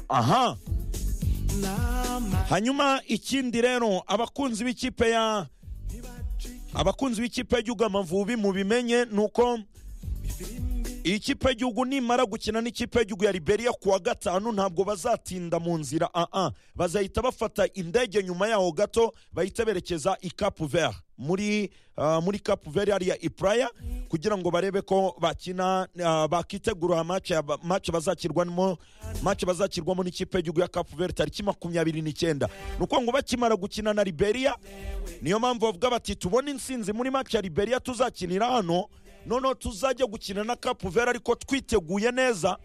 aha hanyuma ikindi rero abakunzi b'ikipe ya abakunzi b'ikipe y'igihugu amavubi mubimenye ni uko iyi kipe y'igihugu nimara gukina n'ikipe y'igihugu ya liberia kuwa gatanu ntabwo bazatinda mu nzira aa bazahita bafata indege nyuma yaho gato bahita berekeza i cap vert muri uh, muri cap vert hariya ipraya kugira ngo barebe ko bakina uh, bakitegura match bazakirwamo match bazakirwamo n'ikipe y'igihugu ya cap vert tariki makumyabiri n'icyenda ni uko ngo bakimara gukina na liberia niyo mpamvu bavuga bati tubone insinzi muri match ya liberia tuzakinira hano noneho tuzajya gukina na kapu vera ariko twiteguye neza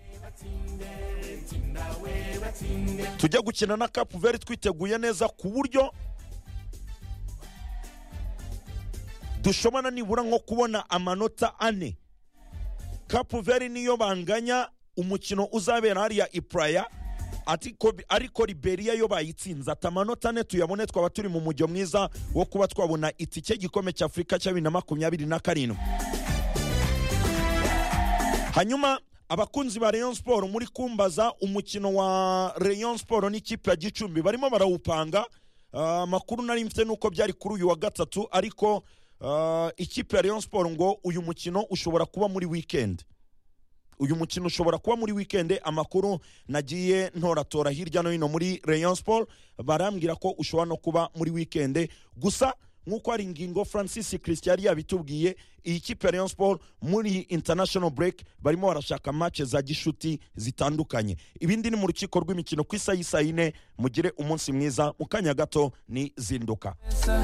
tujya gukina na kapu vera twiteguye neza ku buryo dushobora nibura nko kubona amanota ane kapu vera niyo banganya umukino uzabera hariya ipuraya ariko liberiya yo bayitsinze ati amanota ane tuyabone twaba turi mu mujyo mwiza wo kuba twabona itike igikombe cy'afurika cya bibiri na makumyabiri na karindwi hanyuma abakunzi ba rayon siporo muri kumbaza umukino wa rayon siporo n'ikipe ya gicumbi barimo barawupanga amakuru nari mfite nuko byari kuri uyu wa gatatu ariko ikipe ya rayon siporo ngo uyu mukino ushobora kuba muri wikendi uyu mukino ushobora kuba muri wikendi amakuru nagiye ntoratora hirya no hino muri rayon siporo barambwira ko ushobora no kuba muri wikendi gusa nk'uko hari ingingo francis christian yari yabitubwiye iyi kipe ya rayon sport muri international break barimo barashaka match za gishuti zitandukanye ibindi ni mu rukiko rw'imikino ku isaha y'isa yine mugire umunsi mwiza mu kanya gato ni zinduka